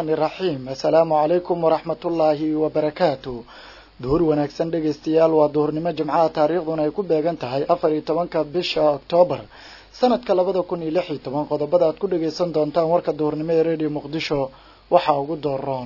raxmaani raxiim assalaamu calaykum waraxmatullaahi wabarakaatu duhur wanaagsan dhegaystayaal waa duhurnimo jimcaha taariikhduna ay ku beegan tahay afar iyo tobanka bisha oktoobar sanadka labada kun iyo lix iyo toban qodobada aad ku dhagaysan doontaan warka duhurnimo ee radio muqdisho waxaa ugu dooroon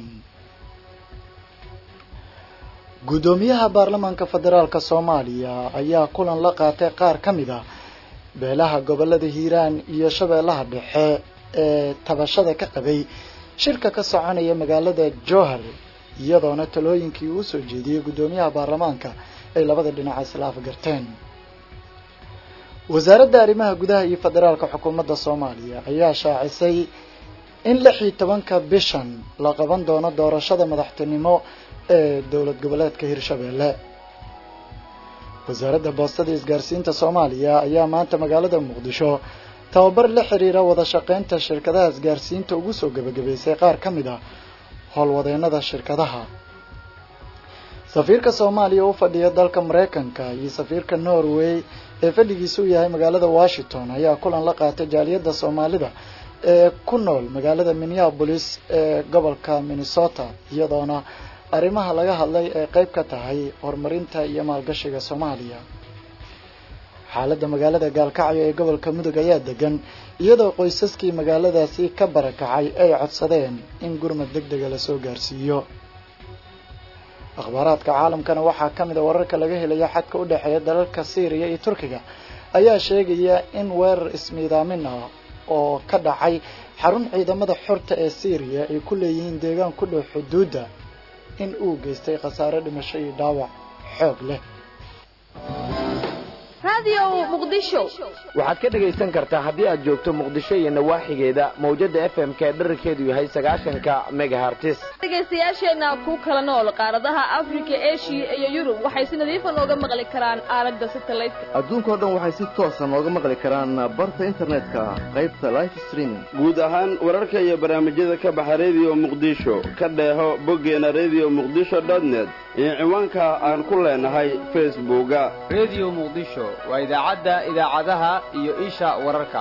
guddoomiyaha baarlamaanka federaalka soomaaliya ayaa kulan la qaatay qaar ka mid a beelaha gobolada hiiraan iyo shabeellaha dhexe ee tabashada ka qabay shirka ka soconaya magaalada jowhar iyadoona talooyinkii uu soo jeediyey guddoomiyaha baarlamaanka ay labada dhinac isla afgarteen wasaaradda arrimaha gudaha iyo federaalka xukuumadda soomaaliya ayaa shaacisay in lix iyo tobanka bishan la qaban doono doorashada madaxtinimo ee dowlad goboleedka hirshabeelle wasaaradda boostada isgaarsiinta soomaaliya ayaa maanta magaalada muqdisho tababar la xiriira wada shaqeynta shirkadaha isgaarsiinta ugu soo gebagabaysay qaar ka mid a howlwadeennada shirkadaha safiirka soomaaliya u fadhiya dalka mareykanka iyo safiirka norway ee fadhigiisa u yahay magaalada washington ayaa kulan la qaatay jaaliyadda soomaalida ee ku nool magaalada minneapolis ee gobolka minnesota iyadoona arrimaha laga hadlay ay qeyb ka tahay horumarinta iyo maalgashiga soomaaliya xaaladda magaalada gaalkacyo ee gobolka mudug ayaa degan iyadoo qoysaskii magaaladaasi ka barakacay ay codsadeen in gurmad deg dega lasoo gaarsiiyo akhbaaraadka caalamkana waxaa ka mid a wararka laga helaya xadka u dhexeeya dalalka syriya iyo turkiga ayaa sheegaya in weerar ismiidaamin ah oo ka dhacay xarun ciidamada xorta ee syriya ay ku leeyihiin deegaan ku dhow xuduudda in uu geystay khasaare dhimasho iyo dhaawac xoog leh waxaad ka dhegaysan kartaa haddii aad joogto muqdisho iyo nawaaxigeeda mawjada f m k dherarkeedu yahay sagaashanka megahartis dhegaystayaasheenna ku kala nool qaaradaha afrika eshiya iyo yurub waxay si nadiifa nooga maqli karaan aalada satelliteka adduunkao dhan waxay si toosa nooga maqli karaan barta internetka qaybta life streaming guud ahaan wararka iyo barnaamijyada ka baxa redio muqdisho ka dheeho boggeena redio muqdisho net iyo ciwaanka aan ku leenahay facebooka redio muqdisho waa idaacadda idaacadaha iyo isha wararka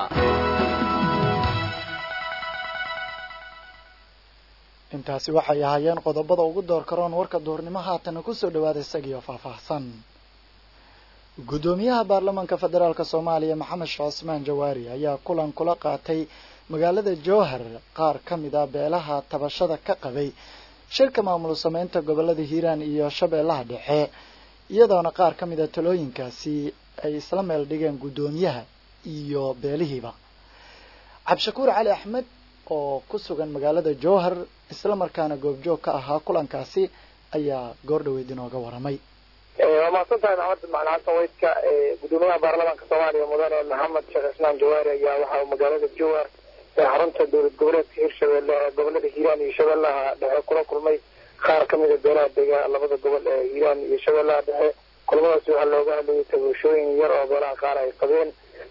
intaasi waxay ahaayeen qodobada ugu door karoon warka duhurnimo haatana kusoo dhawaada isagiio faahfaahsan guddoomiyaha baarlamaanka federaalk soomaaliya maxamed sheekh cusmaan jawaari ayaa kulan kula qaatay magaalada jowhar qaar ka mid a beelaha tabashada ka qabay shirka maamul sameynta gobolada hiiraan iyo shabeellaha dhexe iyadoona qaar ka mid a talooyinkaasi ay isla meel dhigeen guddoomiyaha iyo beelihiiba cabdishakuur cali axmed oo ku sugan magaalada jowhar isla markaana goobjoog ka ahaa kulankaasi ayaa goor dhaweyd inooga waramay waa mahadsan tahay maxamed macali xasan weydka guddoomiyaha baarlamaanka soomaaliya mudane maxamed sheekh cismaan jawaari ayaa waxa uu magaalada jowhar ee xarunta dowlad goboleedka hirshabelle ee gobolada hiiraan iyo shabeellaha dhexe kula kulmay qaar ka mida beelaha dega labada gobol ee hiiraan iyo shabeellaha dhexe kulamadaasi waxaa looga hadlayay tabashooyin yar oo beelaha qaar ay qabeen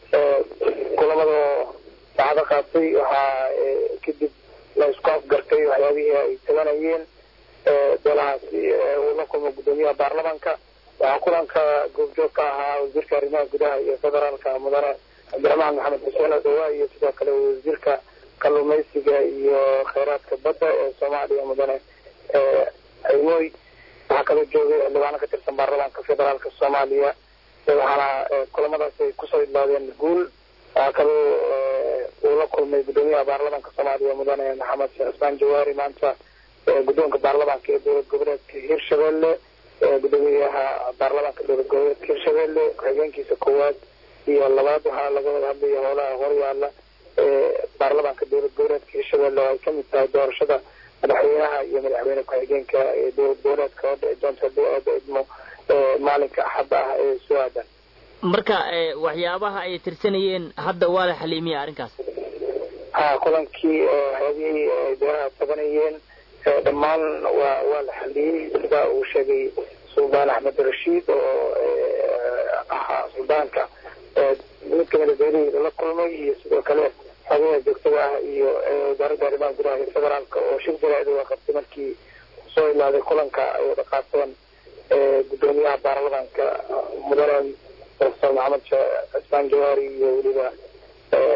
kulamada saacado qaatay waxaa kadib la isku afgartay waxyaabihii ay tabanayeen beelahaasi uu la kulmo guddoomiyaha baarlamaanka waxaa kulanka goobjoog ka ahaa wasiirka arrimaha gudaha iyo federaalka mudane cabdiraxmaan maxamed xuseen odawa iyo sidoo kale wasiirka kalluumaysiga iyo kheyraadka badda ee soomaaliya mudane cimooy waxaa kaloo joogay xildhibaano ka tirsan baarlamaanka federaalka soomaaliya waxaana kulamadaas ay kusoo idlaadeen guul waxaa kaloo uu la kulmay guddoomiyaha baarlamaanka soomaaliya mudane maxamed sheekh cismaan jawaari maanta guddoonka baarlamaanka ee dowlad goboleedka hirshabelle guddoomiyaha baarlamaanka dowlad goboleedka hirshabelle ku-xigeenkiisa koowaad iyo labaad waxaa laga wada hadlaya howlaha horyaala ee baarlamaanka dowlad goboleedka hirshabelle oo ay kamid tahay doorashada madaxweynaha iyo madaxweyne ku-xigeenka ee dowlad goboleedka oo dhici doonta hadii aada idmo maalinka axadda ah ee soo aadan marka waxyaabaha ay tirsanayeen hadda waa la xaliimiya arrinkaas ha kulankii waxyaabihii ay beelaha tabanayeen dhammaan waa waa la xaliyey sida uu sheegay suldaan axmed rashiid oo ahaa suldaanka mid kamida beelihii la kulmay iyo sidoo kale xogaha joogtada ah iyo wasaaradda arrimaha gudaha iyo federaalka oo shir jaraa'id waa qabtay markii soo ilaaday kulanka ay wada qaateen guddoomiyaha baarlamaanka mudane profesor maxamed cismaan jawaari iyo weliba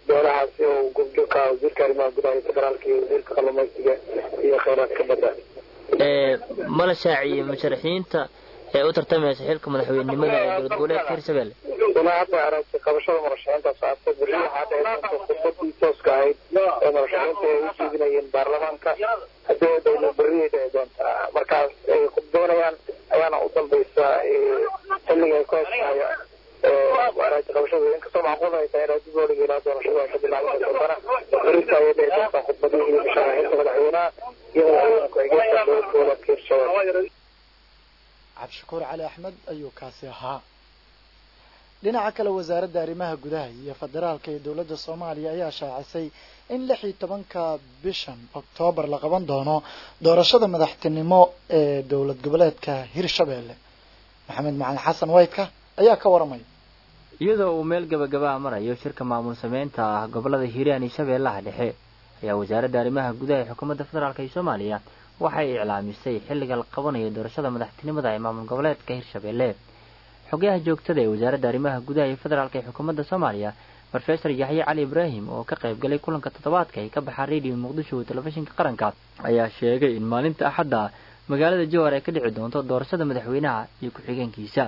beelahaasi oo goobjoogka ah wasiirka arrimaha gudaha iyo federaalka iyo wasiirka kalluumaysiga iyo kheyraadka badda mala shaaciyey musharaxiinta ee u tartamaysa xilka madaxweynenimada ee dowlad goboleedka hirshabelle ilaa hadda aragtay qabashada murashaxiinta socota berri waxaa dhici doonta khudbadii tooska ahayd ee murashaxiinta ay u jeedinayeen baarlamaanka haddii dowla berri ay dhici doontaa markaas ay khudbeynayaan ayaana u dambaysa xilliga ay ku heshaaya aragtay qabashada inkastoo macquul ay tahay raadib loo dhigi ilaa doorashada ay ka bilaaban doontana berrita ayay dhici doontaa khudbadihii musharaxiinta madaxweynaha iyo madaxweyne ku-xigeenka dowlad goboleedka hirshabelle cabdishakuur cali axmed ayuu kaasi ahaa dhinaca kale wasaaradda arrimaha gudaha iyo federaalka ee dowladda soomaaliya ayaa shaacisay in lix iyo tobanka bishan oktoobar la qaban doono doorashada madaxtinimo ee dowlad goboleedka hirshabelle maxamed macalin xasan waydka ayaa ka waramaya iyadoo uu meel gabagabaha marayo shirka maamul sameynta ah gobolada hiiraan iyo shabeellaha dhexe ayaa wasaaradda arrimaha gudaha ee xukuumadda federaalk ee soomaaliya waxay iclaamisay xilliga la qabanayo doorashada madaxtinimada ee maamul goboleedka hirshabelle xogayaha joogtada ee wasaaradda arrimaha gudaha iyo federaalk ee xukuumadda soomaaliya rofesor yaxye cali ibraahim oo ka qayb galay kulanka toddobaadka ee ka baxa radio muqdisho oo telefishinka qaranka ayaa sheegay in maalinta axadda magaalada jowhar ay ka dhici doonto doorashada madaxweynaha iyo ku-xigeenkiisa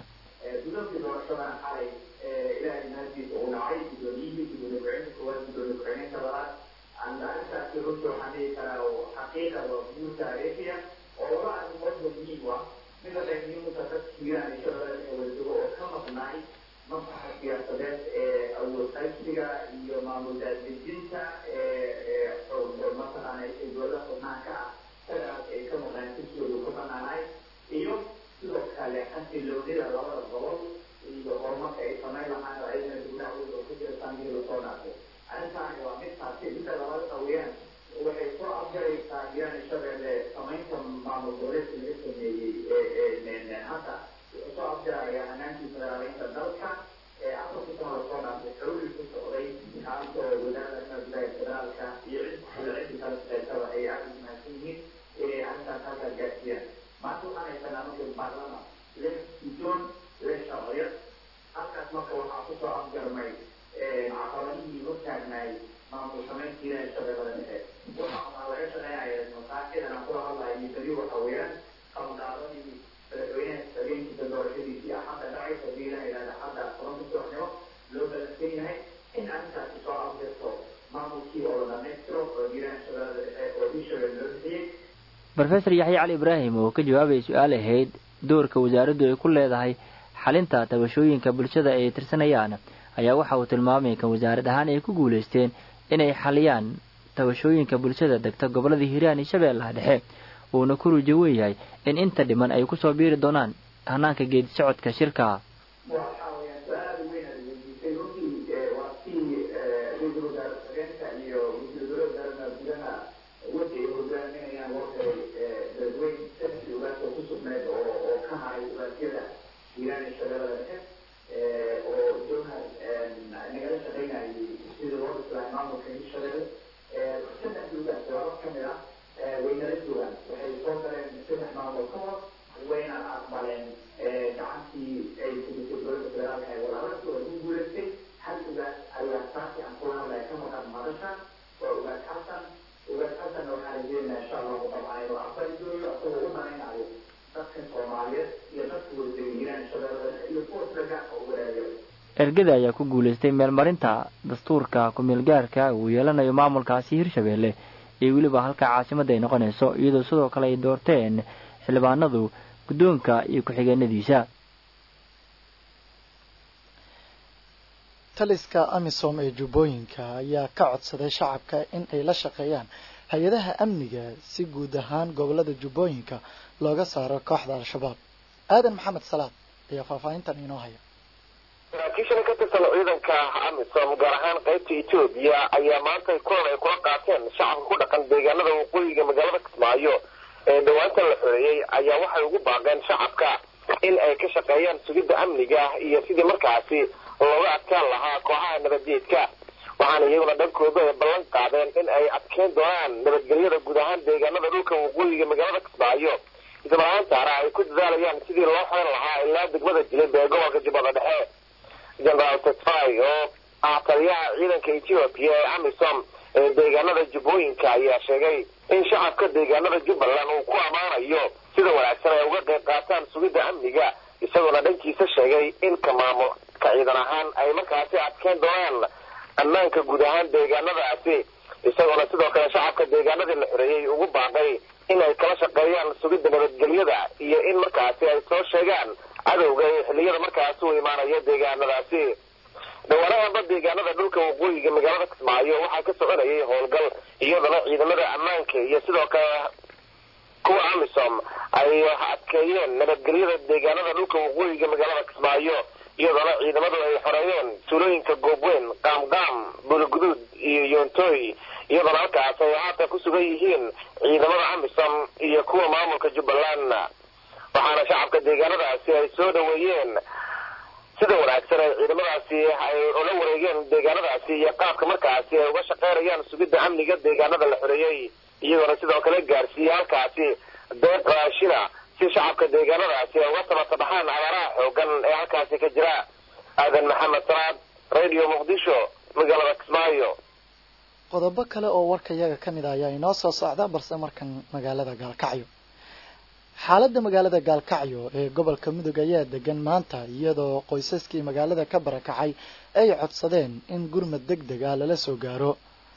rofesor yaxye cali ibraahim oo ka jawaabaya su-aal ahayd doorka wasaaraddu ay ku leedahay xalinta tabashooyinka bulshada ay tirsanayaan ayaa waxa uu tilmaamay kan wasaarad ahaan ay ku guulaysteen inay xaliyaan tabashooyinka bulshada degta gobolada hiiraan iyo shabeellaha dhexe uuna ku rujo weeyahay in inta dhiman ay kusoo biiri doonaan hanaanka geedi socodka shirka ergada ayaa ku guulaystay meelmarinta dastuurka ku-meelgaarka uu yeelanayo maamulkaasi hirshabelle iyo weliba halka caasimadda ay noqonayso iyadoo sidoo kale ay doorteen xildhibaanadu guddoonka iyo ku-xigeenadiisa taliska amisom ee jubbooyinka ayaa ka codsaday shacabka in ay la shaqeeyaan hay-adaha amniga si guud ahaan gobolada jubbooyinka looga saaro kooxda al-shabaab aadan maxamed salaad ayaa faahfaahintan inoo haya saraakiishan ka tirsan ciidanka amisom gaar ahaan qaybta etoobiya ayaa maanta kulan ay kula qaateen shacabka ku dhaqan deegaanada waqooyiga magaalada kismaayo ee dhawaanta la xoreeyey ayaa waxay ugu baaqeen shacabka in ay ka shaqeeyaan sugidda amniga iyo sidii markaasi looga adkaan lahaa kooxaha nabadeedka waxaana iyaguna dhankooda ay ballan qaadeen in ay adkeyn doonaan nabadgelyada guud ahaan deegaanada dhulka waqooyiga magaalada kismaayo isla ahaantaana ay ku dadaalayaan sidii loo xoran lahaa ilaa degmada jilib ee gobolka jubbada dhexe generaal tetfai oo ah taliyaha ciidanka etoobiya ee amisom ee deegaanada jubbooyinka ayaa sheegay in shacabka deegaanada jubbaland uu ku ammaanayo sida wanaagsan ay uga qayb qaataan sugidda amniga isagoona dhankiisa sheegay in ka maamulka ciidan ahaan ay markaasi adkeyn doonaan ammaanka guud ahaan deegaanadaasi isagoona sidoo kale shacabka deegaanadii la xoreeyey ugu baaqay in ay kala shaqeeyaan sugidda nabadgelyada iyo in markaasi ay soo sheegaan cadowga ee xilliyada markaasi uu imaanayo deegaanadaasi dhawaanahanba deegaanada dhulka waqooyiga magaalada kismaayo waxaa ka soconayay howlgal iyadana ciidamada ammaanka iyo sidoo kale kuwa amisom ay adkeeyeen nabadgelyada deegaanada dhulka waqooyiga magaalada kismaayo iyadoona ciidamadu ay xoreeyeen tuulooyinka goobweyn qaamqaam buuliguduud iyo yoontoy iyadoona halkaas ay haatan ku sugan yihiin ciidamada amisom iyo kuwa maamulka jubbaland waxaana shacabka deegaanadaasi ay soo dhaweeyeen sida wanaagsan ay ciidamadaasi ay ula wareegeen deegaanadaasi iyo qaabka markaasi ay uga shaqeynayaan sugidda amniga deegaanada la xoreeyey iyagoona sidoo kale gaarsiiyey halkaasi deeq raashina si shacabka deegaanadaasi ay uga samata baxaan abaaraha xoogan ee halkaasi ka jira aadan maxamed salaad radio muqdisho magaalada kismaayo qodobo kale oo warka iyaga ka mid ah ayaa inoo soo socda balse markan magaalada gaalkacyo xaaladda magaalada gaalkacyo ee gobolka mudug ayaa degan maanta iyadoo qoysaskii magaalada ka barakacay ay codsadeen in gurmad deg deg ah lala soo gaaro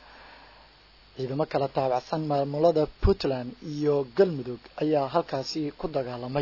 ciidamo kala taabacsan maamulada puntland iyo galmudug ayaa halkaasi ku dagaalamay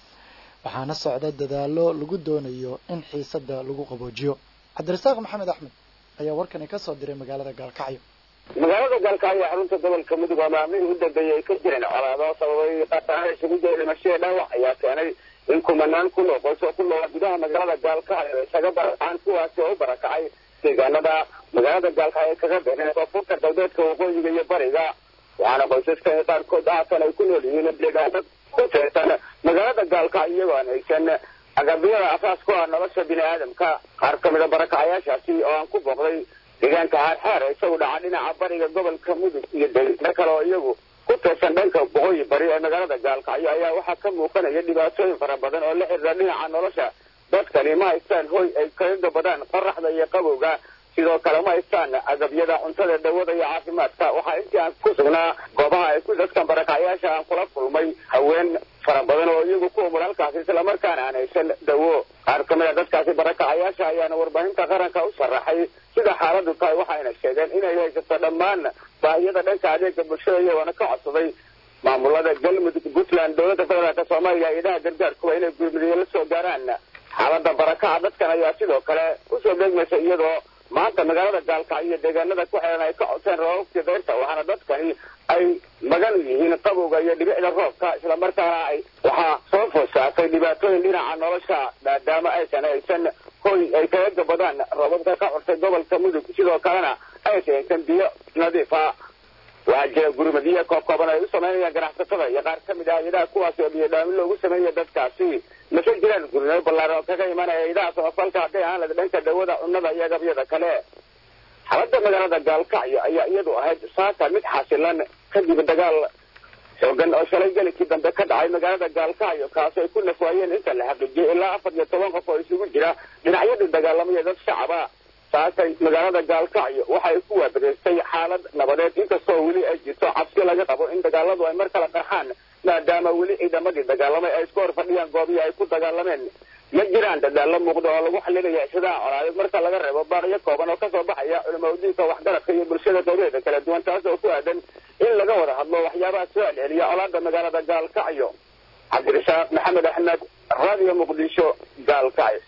waxaana socda dadaalo lagu doonayo in xiisada lagu qaboojiyo cabdirasaaq maxamed axmed ayaa warkani kasoo diray magaalada gaalkacyo magaalada gaalkacyo xarunta gobolka mudug oo maalmihii u dambeeyey ay ka jireen colaado sababay qataana isugu jira dhimashada dhaawac ayaa keenay in kumanaan kun oo qoys oo ku noola gudaha magaalada gaalkacyo isaga barakacaan kuwaasi oo u barakacay deegaanada magaalada gaalkacyo kaga beeneen koonfurta galbeedka waqooyiga iyo bariga waxaana qoysaska qaarkood haatan ay ku nool yihiin deegaanad ku teersan magaalada gaalkacyo iyagoo aan haysan agabyada asaas ku ah nolosha bini aadamka qaar ka mid a barakacayaashaasi oo aan ku booqday deegaanka xaarxaar isagu dhaca dhinaca bariga gobolka mudug iyo deegaano kale oo iyagu ku tirsan dhanka boqooyi bari ee magaalada gaalkacyo ayaa waxaa ka muuqanaya dhibaatooyin fara badan oo la xiriira dhinaca nolosha dadkani ma haystaan hoy ay kaga gabadaan qoraxda iyo qabowga sidoo kale ma haystaan agabyada cuntada dawada iyo caafimaadka waxaa intii aan ku sugnaa goobaha ay ku dadkan barakacyaasha aan kula kulmay haween fara badan oo iyagu ku umur halkaasi islamarkaana aan haysan dawo qaar ka mid a dadkaasi barakacayaasha ayaana warbaahinta qaranka u sharaxay sida xaaladu tahay waxayna sheegeen inay haysato dhammaan baahiyada dhanka adeega bulshada iyagoona ka codsaday maamulada galmudug puntland dowladda federaalk soomaaliya idaha gargaarkuwa inay gurmudyo la soo gaaraan xaalada barakaca dadkan ayaa sidoo kale usoo degmaysa iyadoo maanta magaalada gaalkacyo iyo deegaanada ku xiran ay ka codseen roobabkii dayrta waxaana dadkani ay magan yihiin qabowga iyo dhibicda roobka islamarkaana ay waxaa soo foosaatay dhibaatooyin dhinaca nolosha maadaama aysan haysan hoy ay kaga gabadaan roobabka ka curtay gobolka mudug sidoo kalena aysan haysan biyo nadiifa waxaa jira gurmadiyo koobkooban ay u samaynayaan ganacsatada iyo qaar ka mid ah hay-adaha kuwaasi oo biyodhaamin loogu sameeya dadkaasi mase jiraan gurmado ballaaran oo kaga imanaya hay-adaha samafalka hadday ahaan lada dhanka dawada cunnada iyo agabyada kale xaaladda magaalada gaalkacyo ayaa iyadu ahayd saaka mid xasilan kadib dagaal xoogan oo shalay gelikii dambe ka dhacay magaalada gaalkacyo kaasi ay ku nafwaayeen inta la xaqiijiyay ilaa afar iyo toban qof oo isugu jira dhinacyadii dagaalamaya dad shacaba saasay magaalada gaalkacyo waxay ku waabareystay xaalad nabadeed inkastoo weli ay jirto cabsi laga qabo in dagaaladu ay mar kala qarxaan maadaama weli ciidamadii dagaalamay ay isku hor fadhiyaan goobihii ay ku dagaalameen ma jiraan dadaalo muuqda oo lagu xalinaya xidaha colaadeed marka laga reebo baaqyo kooban oo kasoo baxaya culimaudiinka waxgaradka iyo bulshada qaybeeda kala duwan taas oo ku aadan in laga wada hadlo waxyaabaha soo celceliya colaada magaalada gaalkacyo cabdirasaaq maxamed axmed radio muqdisho gaalkacyo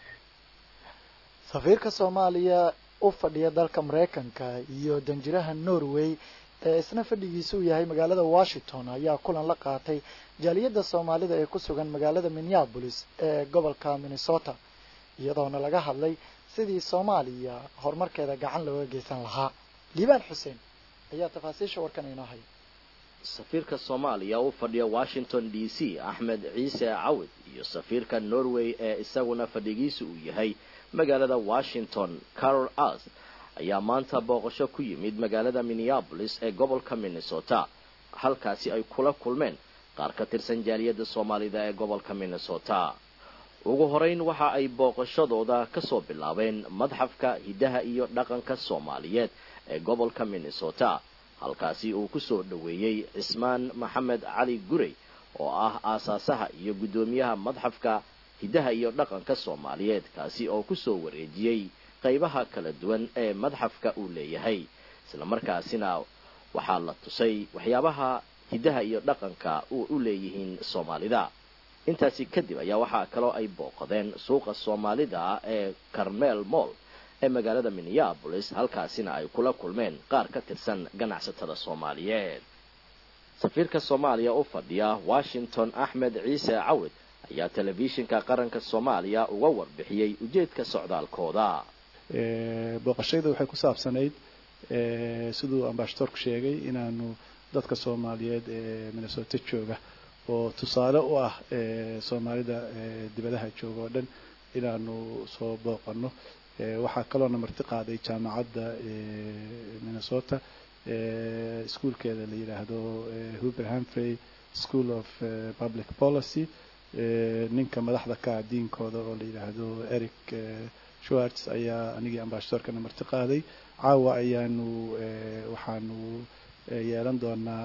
safiirka soomaaliya u fadhiya dalka maraykanka iyo danjiraha norway ee isna fadhigiisu uu yahay magaalada washington ayaa kulan la qaatay jaaliyadda soomaalida ee ku sugan magaalada minneapolis ee gobolka minnesota iyadoona laga hadlay sidii soomaaliya horumarkeeda gacan looga geysan lahaa liibaan xuseen ayaa tafaasiisha warkan inoo haya safiirka soomaaliya u fadhiya washington d c axmed ciise cawid iyo safiirka norway ee isaguna fadhigiisu uu yahay magaalada washington carol as ayaa maanta booqasho ku yimid magaalada minneabolis ee gobolka minnesota halkaasi ay kula kulmeen qaar ka tirsan jaaliyadda soomaalida ee gobolka minnesota ugu horeyn waxa ay booqashadooda kasoo bilaabeen madxafka hiddaha iyo dhaqanka soomaaliyeed ee gobolka minnesota halkaasi uu kusoo dhoweeyey cismaan maxamed cali gurey oo ah aasaasaha iyo guddoomiyaha madxafka hiddaha iyo dhaqanka soomaaliyeed kaasi oo kusoo wareejiyey qaybaha kala duwan ee madxafka uu leeyahay islamarkaasina waxaa la tusay waxyaabaha hiddaha iyo dhaqanka uu u leeyihiin soomaalida intaasi kadib ayaa waxaa kaloo ay booqadeen suuqa soomaalida ee carmel moll ee magaalada minneabolis halkaasina ay kula kulmeen qaar ka tirsan ganacsatada soomaaliyeed safiirka soomaaliya u fadhiya washington axmed ciise cawid ayaa telefishinka qaranka soomaaliya uga warbixiyey ujeedka socdaalkooda booqashayda waxay ku saabsanayd siduu ambashadoorku sheegay inaanu dadka soomaaliyeed ee minnesota jooga oo tusaale u ah soomaalida dibadaha jooga oo dhan inaanu soo booqano waxaa kaloona marti qaaday jaamacadda minnesota iskuolkeeda la yidhaahdo huber hamfrey school of public policy ninka madaxda ka diinkooda oo la yidhaahdo eric schwartz ayaa anigii ambashadoorkana marti qaaday caawa ayaanu waxaanu yeelan doonaa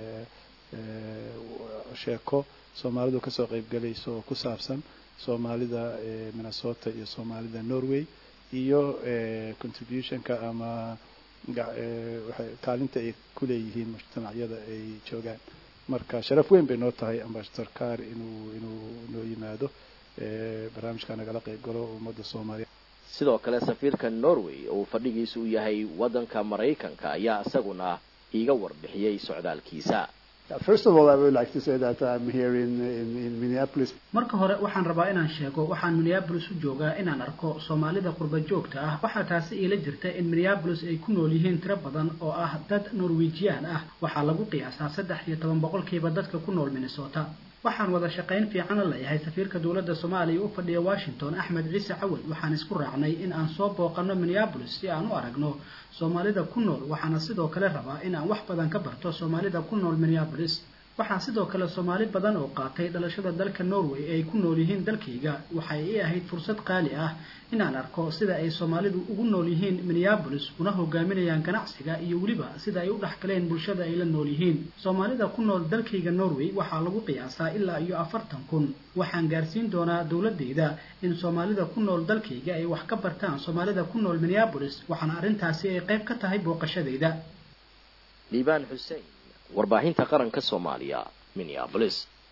sheeko soomaalidu kasoo qeybgalayso oo ku saabsan soomaalida minnesota iyo soomaalida norway iyo contributionka ama kaalinta ay ku leeyihiin mujtamacyada ay joogaan marka sharaf weyn bay noo tahay ambassador car inuu inuu noo yimaado barnaamijka nagala qeyb galo ummadda soomaaliya sidoo kale safiirka norway oo fadhigiisu u yahay waddanka maraykanka ayaa isaguna iiga warbixiyey socdaalkiisa First of all, I would like to say that I'm here in, in, in Minneapolis. marka hore waxaan rabaa inaan sheego waxaan minneabolis u joogaa inaan arko soomaalida qurba joogta ah waxaa taasi iila jirta in minneabolis ay ku nool yihiin tiro badan oo ah dad norwejian ah waxaa lagu qiyaasaa saddex iyo toban boqolkiiba dadka ku nool minnesota waxaan wada shaqayn fiican la leeyahay safiirka dowladda soomaaliya u fadhiya washington axmed ciise cawad waxaan isku raacnay in aan soo booqano minneabolis si aan u aragno soomaalida ku nool waxaana sidoo kale rabaa in aan wax badan ka barto soomaalida ku nool minneabolis waxaa sidoo kale soomaali badan oo qaatay dhalashada dalka norway ay ku nool yihiin dalkayga waxay ii ahayd fursad qaali ah inaan arko sida ay soomaalidu ugu nool yihiin minneabolis una hogaaminayaan ganacsiga iyo weliba sida ay u dhexgaleen bulshada ay la nool yihiin soomaalida ku nool dalkayga norway waxaa lagu qiyaasaa ilaa iyo afartan kun waxaan gaarsiin doonaa dowladayda in soomaalida ku nool dalkayga ay wax ka bartaan soomaalida ku nool minneabolis waxaana arrintaasi ay qayb ka tahay booqashadayda liibaan xuseen warbaahinta qaranka soomaaliya minneabolis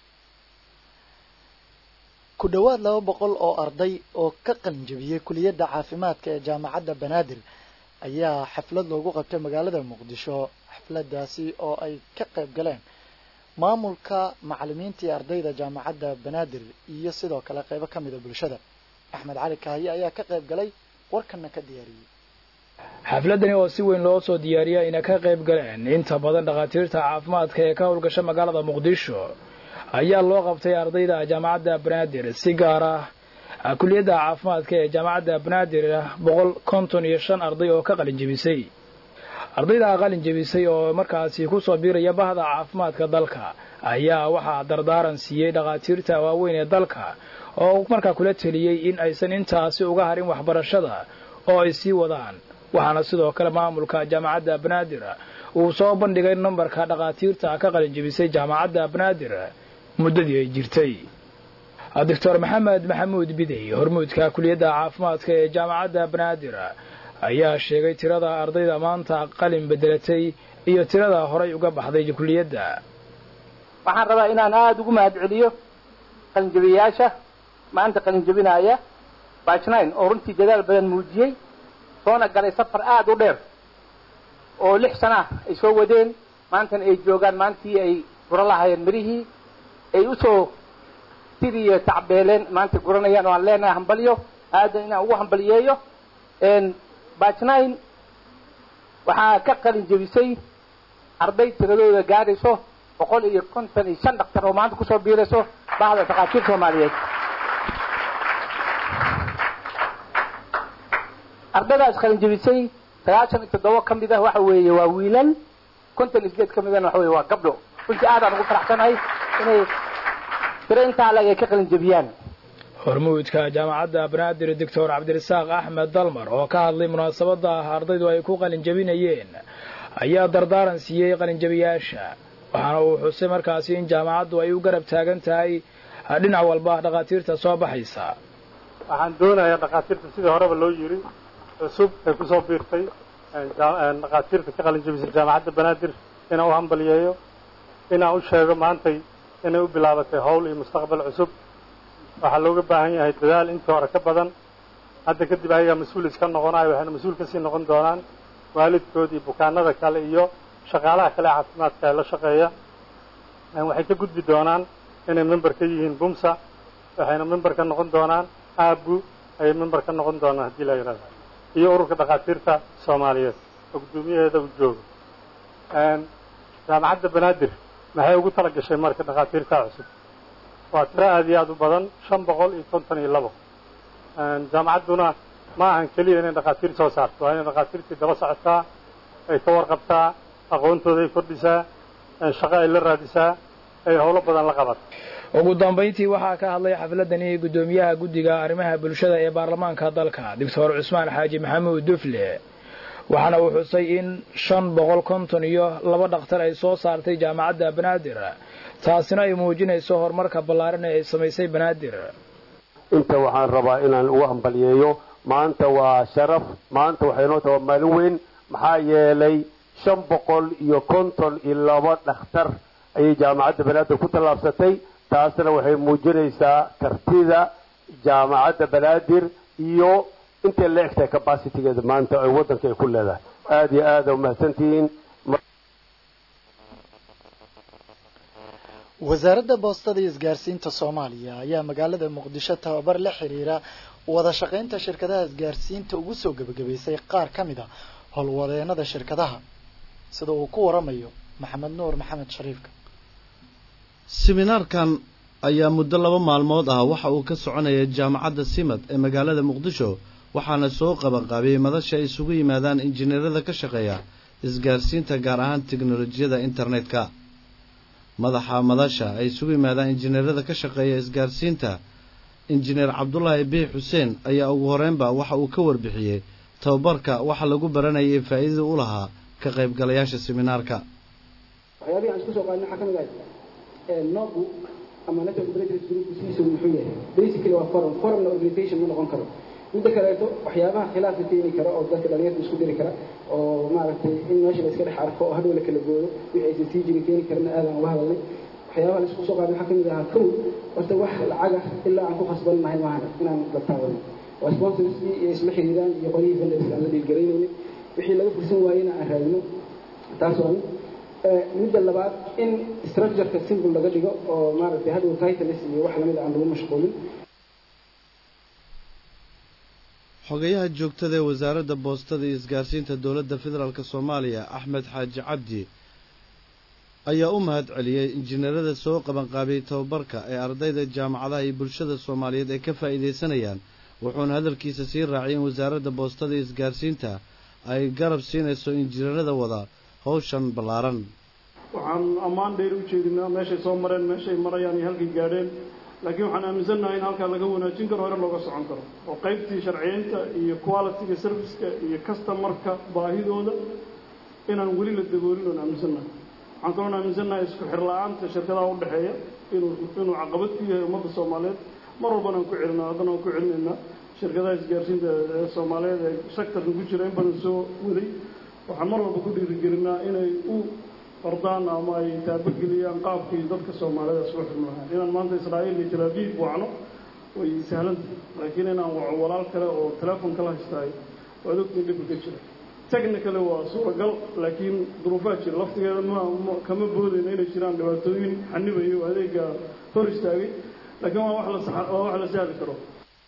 ku dhowaad laba boqol oo arday oo ka qalinjabiyey kuliyadda caafimaadka ee jaamacadda banaadir ayaa xaflad loogu qabtay magaalada muqdisho xafladaasi oo ay ka qayb galeen maamulka macalimiintii ardayda jaamacadda banaadir iyo sidoo kale qaybo ka mida bulshada axmed cali kaahiye ayaa ka qayb galay warkana ka diyaariyey xafladani oo si weyn loo soo diyaariyay ayna ka qayb galeen inta badan dhakhaatiirta caafimaadka ee ka howlgasha magaalada muqdisho ayaa loo qabtay ardayda jaamacadda banaadir si gaar ah kuliyadda caafimaadka ee jaamacadda banaadir boqol konton iyo shan arday oo ka qalin jebisay ardayda qalin jebisay oo markaasi kusoo biiraya bahda caafimaadka dalka ayaa waxaa dardaaran siiyey dhakhaatiirta waaweyn ee dalka oo markaa kula teliyey in aysan intaasi uga harin waxbarashada oo ay sii wadaan waxaana sidoo kale maamulka jaamacadda banaadir uu soo bandhigay nambarka dhakhaatiirta ka qalinjebisay jaamacadda banaadir muddadii ay jirtay doctor maxamed maxamuud bidey hormuudka kuliyadda caafimaadka ee jaamacadda banaadir ayaa sheegay tirada ardayda maanta qalin bedelatay iyo tirada horay uga baxday kuliyadda waxaan rabaa inaan aada ugu mahad celiyo qalinjebiyayaasha maanta qalinjebinaya bajnine oo runtii dadaal badan muujiyey soona galay safar aada u dheer oo lix sana ah ay soo wadeen maantana ay joogaan maantii ay gura lahayeen mirihii ay usoo sidiiyo tacbeeleen maanta guranayaan oo aan leenahay hambalyo aadan inaan ugu hambaliyeeyo bajnine waxaa ka qalin jebisay arday tiradooda gaadhayso boqol iyo konton iyo shan dhaktar oo maanta kusoo biirayso bahda dhakhaatiir soomaaliyeed ardaydaas qalin jebisay sagaashan iyo toddoba ka mid ah waxa weeye waa wiilal konton iyo sideed ka midana waxa weye waa gabdho runtii aadaan ugu faraxsanahay inay tiro intaa alag ay ka qalin jebiyaan hormuudka jaamacadda banaadir doctor cabdirasaaq axmed dalmar oo ka hadlay munaasabadda ardaydu ay ku qalinjabinayeen ayaa dardaaran siiyey qalinjabiyaasha waxaana uu xusay markaasi in jaamacaddu ay u garab taagan tahay dhinac walba dhakhaatiirta soo baxaysa waxaan doonayaa dhakhaatiirta sidii horeba loo yiri cusub ee kusoo biirtay dhakhaatiirta ka qalinjabisay jaamacadda banaadir inaan u hambaliyeeyo inaan u sheego maantay inay u bilaabatay howl iyo mustaqbal cusub waxaa looga baahan yahay dadaal intii hore ka badan hadda kadib ayagaa mas-uul iska noqonayo waxayna mas-uul kasii noqon doonaan waalidkood iyo bukaanada kale iyo shaqaalaha kale caafimaadka ee la shaqeeya waxay ka gudbi doonaan inay member ka yihiin bumsa waxayna member ka noqon doonaan aabu ayay member ka noqon doonaan haddii la yidhahdo iyo ururka dhakhaatiirta soomaaliyeed oo guddoomiyaheeda uu joogo jaamacadda banaadir maxay ugu tala gashay marka dhakhaatiirta cusub waa tiro aad iyo aad u badan shan boqol iyo konton iyo labo jaamacadduna ma ahan keliya inay dhakhaatiir soo saarto waa inay dhakhaatiirtii daba socotaa ay ka warqabtaa aqoontooda ay kordhisaa shaqo ay la raadisaa ay howlo badan la qabato ugu dambayntii waxaa ka hadlay xafladani guddoomiyaha guddiga arrimaha bulshada ee baarlamaanka dalka doctor cusmaan xaaji maxamuud dufle waxaana uu xusay in shan boqol konton iyo laba dhakhtar ay soo saartay jaamacadda banaadir taasina ay muujinayso horumarka ballaaran ee ay samaysay banaadir inta waxaan rabaa inaan ugu hambaliyeeyo maanta waa sharaf maanta waxay noo tahay maalin weyn maxaa yeelay shan boqol iyo konton iyo laba dhakhtar ayay jaamacadda banaadir ku tallaabsatay taasna waxay muujinaysaa kartida jaamacadda banaadir iyo intay la egtahay capacitigeeda maanta ay waddanka ay ku leedahay aada iyo aada umahadsantihiin wasaaradda boostada iyo isgaarsiinta soomaaliya ayaa magaalada muqdisho tababar la xiriira wada shaqaynta shirkadaha isgaarsiinta ugu soo gebagabaysay qaar ka mid a howlwadeenada shirkadaha sida uu ku waramayo maxamed nuur maxamed shariifka siminaarkan ayaa muddo laba maalmood ah waxa uu ka soconaya jaamacadda simad ee magaalada muqdisho waxaana soo qabanqaabiyey madasha ay isugu yimaadaan injineerada ka shaqeeya isgaarsiinta gaar ahaan teknolojiyada internetka madaxa madasha ay isugu yimaadaan injineerada ka shaqeeya isgaarsiinta injineer cabdulaahi biix xuseen ayaa ugu horeynba waxa uu ka warbixiyey tababarka waxa lagu baranayay faa'iidada u lahaa ka qaybgalayaasha siminaarka waxyaabihii aan isku soo qaadnay waxaa ka mid ahay noogu ama network operators group sidiisa muxuu yahay basically waa forum forumna organization ma noqon karo midda kaleeto waxyaabaha khilaafka keeni kara oo dadka dhalinyarta isku diri kara oo maaragtay in meesha la iska dhex arko oo hadhow la kala gooyo wixii aysan sii jirin keeni karana aadaan uga hadalnay waxyaabaha la isku soo qaadnay waxaa ka mid ahaa kow horta wax lacaga ilaa aan ku khasban nahay maahan inaan la taawano waa sponsorskii iyo isla xiriiraan iyo qolihii vendors aan la dhiilgaraynaynin wixii laga fursan waayena aan raadino taas waa mid midda labaad in structureka simple laga dhigo oo maaragtay hadhow titles iyo wax lamid aan lagu mashquulin xogayaha joogtada ee wasaaradda boostada iyo isgaarsiinta dowladda federaalk soomaaliya axmed xaaji cabdi ayaa u mahad celiyey injineerada soo qabanqaabiyey tababarka ee ardayda jaamacadaha iyo bulshada soomaaliyeed ay ka faa'iidaysanayaan wuxuuna hadalkiisa sii raaciyay in wasaaradda boostada iyo isgaarsiinta ay garab siinayso injineerada wada hawshan ballaaran waxaan ammaan dheer u jeedinaa meeshay soo mareen meeshay marayaan iyo halkay gaadheen laakiin waxaan aaminsannahay in halkaa laga wanaajin karo hore looga socon karo oo qaybtii sharciyeynta iyo quality-ga serviceka iyo customarka baahidooda inaan weli la daboolin oon aaminsannahay waxaan kaloon aaminsannahay isku xirla-aanta shirkadaha u dhexeeya inuu inuu caqabad ku yahay ummadda soomaaliyeed mar walbana aan ku celinaa haddana aan ku celinaynaa shirkadaha isgaarsiinta ee soomaaliyeed ee sectorka ku jira in badan soo waday waxaan mar walba ku dhiirigelinaa inay u ordaan ama ay taabageliyaan qaabkii dadka soomaalida isku xirmi lahaan inaan maanta israa'iil iyo talaabiib wacno way sahlanta laakiin inaan waco walaal kale oo teleefon kala haystaay waad ogtiin dhibka ka jira technically waa suuragal laakiin duruufaa jira laftigeeda ma kama boodayna inay jiraan dhibaatooyin xanibayo adeega hor istaagay laakiin waa wax la waa wax la sahli karo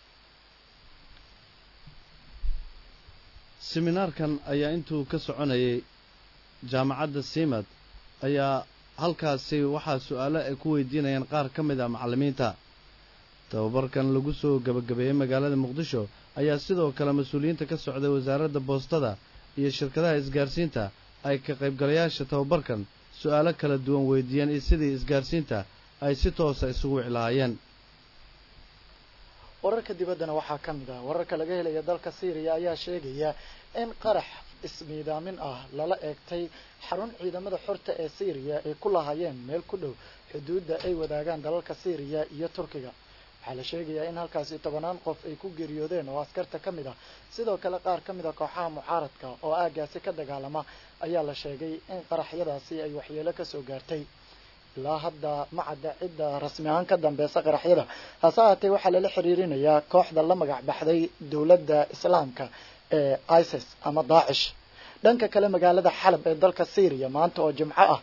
siminaarkan ayaa intuu ka soconayay jaamacadda simad ayaa halkaasi waxaa su-aalo ay ku weydiinayaan qaar ka mid ah macallimiinta tababarkan lagu soo gebagabeeyey magaalada muqdisho ayaa sidoo kale mas-uuliyiinta ka socday wasaaradda boostada iyo shirkadaha isgaarsiinta ay ka qaybgalayaasha tababarkan su-aalo kala duwan weydiiyeen iyo sidii isgaarsiinta ay si toosa isugu wici lahaayeen wararka dibaddana waxaa ka mid ah wararka laga helaya dalka syriya ayaa sheegaya in qarax ismiidaamin ah lala eegtay xarun ciidamada xorta ee syriya ay ku lahaayeen meel ku dhow xuduudda ay wadaagaan dalalka syriya iyo turkiga waxaa la sheegayaa in halkaasi tobanaan qof ay ku geeriyoodeen oo askarta ka mid ah sidoo kale qaar ka mid a kooxaha mucaaradka oo aagaasi ka dagaalama ayaa la sheegay in qaraxyadaasi ay waxyeelo kasoo gaartay ilaa hadda ma cadda cidda rasmi ahaan ka dambeysa qaraxyada hase ahaatee waxaa lala xiriirinayaa kooxda la magac baxday dowladda islaamka ee isis ama daacish dhanka kale magaalada xalab ee dalka syriya maanta oo jimco ah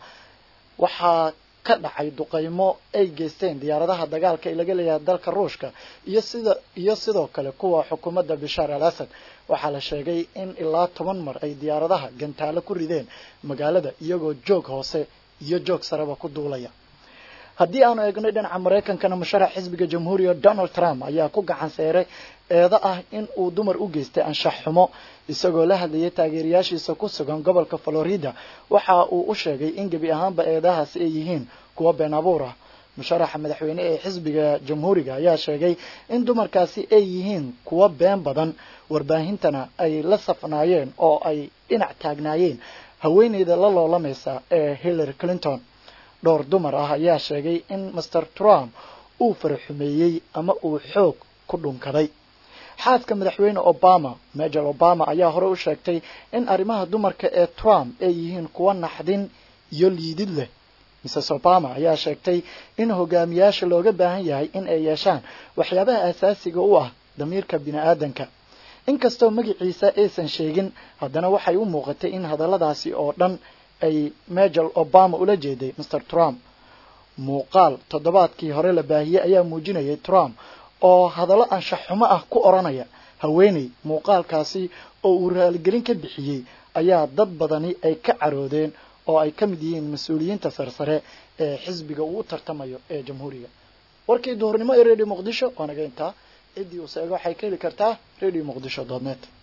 waxaa ka dhacay duqaymo ay geysteen diyaaradaha dagaalka ee laga leeyahay dalka ruushka iyo sida iyo sidoo kale kuwa xukuumadda bishaar al asad waxaa la sheegay in ilaa toban mar ay diyaaradaha gantaalo ku rideen magaalada iyagoo joog hoose iyo joog sareba ku duulaya haddii aanu eegnay dhinaca maraykankana musharax xisbiga jamhuuriga donald trump ayaa ku gacan seeray eedo ah in uu dumar u geystay anshax xumo isagoo la hadlayay taageerayaashiisa ku sugan gobolka florida waxa uu u sheegay in gebi ahaanba eedahaasi ay yihiin kuwo been abuur ah musharaxa madaxweyne ee xisbiga jamhuuriga ayaa sheegay in dumarkaasi ay yihiin kuwo been badan warbaahintana ay la safnaayeen oo ay dhinac taagnaayeen haweeneyda la loolamaysa ee hillary clinton dhowr dumar ah ayaa sheegay in master trump uu faraxumeeyey ama uu xoog ku dhunkaday xaaska madaxweyne obama major obama ayaa hore u sheegtay in arrimaha dumarka ee trump ay yihiin kuwo naxdin iyo liidid leh mrs obama ayaa sheegtay in hogaamiyaasha looga baahan yahay in ay yeeshaan waxyaabaha asaasiga u ah damiirka bini-aadanka inkastoo magaciisa aysan sheegin haddana waxay u muuqatay in hadalladaasi oo dhan ay major obama ula jeeday mr trump muuqaal toddobaadkii hore la baahiyey ayaa muujinayay trump oo hadallo anshax xumo ah ku odhanaya haweeney muuqaalkaasi oo uu raaligelin ka bixiyey ayaa dad badani ay ka caroodeen oo ay ka mid yihiin mas-uuliyiinta sarsare ee xisbiga uu u tartamayo ee jamhuuriga warkii duhurnimo ee radio muqdisho waa naga intaa ciddii uu seego waxay ka heli kartaa radio muqdisho dot net